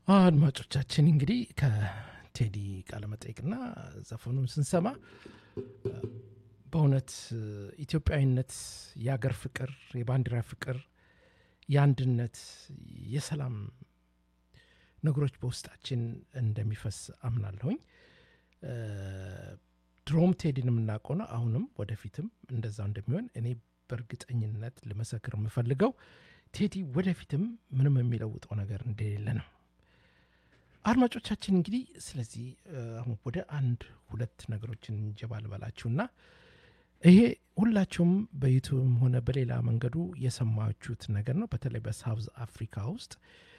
አድማጮቻችን እንግዲህ ከቴዲ ቃለመጠይቅና ዘፈኑን ስንሰማ በእውነት ኢትዮጵያዊነት፣ የአገር ፍቅር፣ የባንዲራ ፍቅር፣ የአንድነት፣ የሰላም ነገሮች በውስጣችን እንደሚፈስ አምናለሁኝ። ድሮም ቴዲን የምናውቀው ነው። አሁንም ወደፊትም እንደዛው እንደሚሆን እኔ በእርግጠኝነት ልመሰክር የምፈልገው ቴዲ ወደፊትም ምንም የሚለውጠው ነገር እንደሌለ ነው። አድማጮቻችን እንግዲህ ስለዚህ አሁን ወደ አንድ ሁለት ነገሮችን እንጀባ ልበላችሁና ይሄ ሁላችሁም በዩቱብም ሆነ በሌላ መንገዱ የሰማችሁት ነገር ነው። በተለይ በሳውዝ አፍሪካ ውስጥ